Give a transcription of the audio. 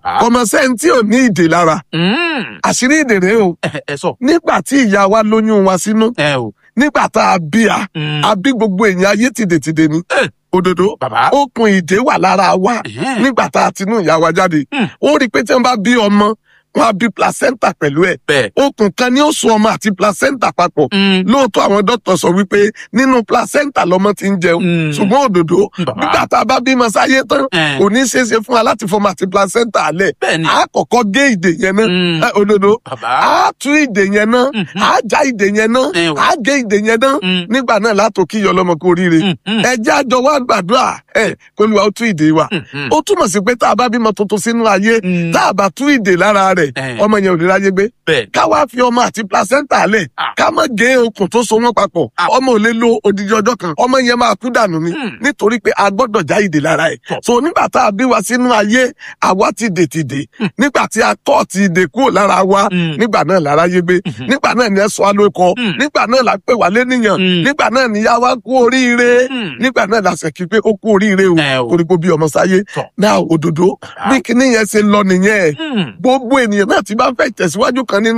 bàbá. ọmọ sẹ́ńtì ò ní ìdè lára Mm. àṣírí ìdè rèé o ẹ ẹ sọ. nígbà tí ìyá wa lóyún wa sínú ẹ o. nígbà tá a bí a Mm. a bí gbogbo èèyàn ayé tìdètìdè ni Eh. òdòdó bàbá. okùn ìdè wà lára wa Ẹ̀hẹ́n. nígbà tá a ti nú ìyá wa jáde Mm. ó rí i pé tí wọn bá bí ọmọ wọn á bí placenta pẹ̀lú ẹ̀ bẹ́ẹ̀. okùn kan ni ó so ọmọ àti placenta papọ̀ Mm. lóòótọ́ àwọn dókítà sọ wípé nínú placenta lọmọ ti ń jẹun Mm. ṣùgbọ́n òdòdó Bàbá. nígbà tá a bá bímọ sáyé tán Eh. kò ní ṣeé ṣe fún wa láti fọmọ àti placenta alẹ̀ bẹ́ẹ̀ni. a kọ́kọ́ gé ìdè yẹn náà Mm. Eh, òdòdó bàbá. a tú ìdè yẹn náà Mhm. a já ìdè yẹn náà Eh, o. a gé ìdè yẹn náà Mm. nígbà náà látò kí iyọ lọmọ kú oríire Mm, mm. ẹ jẹ́ àjọ wa gbàdúrà ẹ kó lu àwọn tú ìdè wa Mhm. ó túmọ̀ sí pé tá a bá bímọ tuntun sínú ayé Mm. tá a bá tú ìdè lára rẹ̀ Eh. ọmọ yẹn ò ní ráyé gbé bẹ́ẹ̀. ká wá fi ọmọ àti placenta lẹ̀ Ah. ká má gé okùn tó so wọn papọ̀ Ah. ọmọ ò lè lo odidi ọjọ́ kan ọmọ yẹn máa kú dànù ni Hmm. nítorí pé a gbọ́dọ̀ já ìdè lára ẹ̀ Tọ́. so nígbà tá a bí wa sínú ayé àwa ti dè ti dè nígbà tí a kọ́ ti dè kúrò lára wa Hmm. nígbà náà lára yé gbé nígbà náà ni ẹ sọ alóko Hmm. nígbà náà la pè wá lénìyàn Hmm. nígbà náà ni ya wa kú oríire Hmm. nígbà náà la sẹ̀kí pé ó kú oríire o Ẹ o. torí pé ó bí ọmọ sáyé Tọ́. náà òdòdó bí kinní yẹn ṣe lọ nìyẹn Mm. gbogbo ènìyàn náà ti bá fẹ́ tẹ̀síwájú kan nínú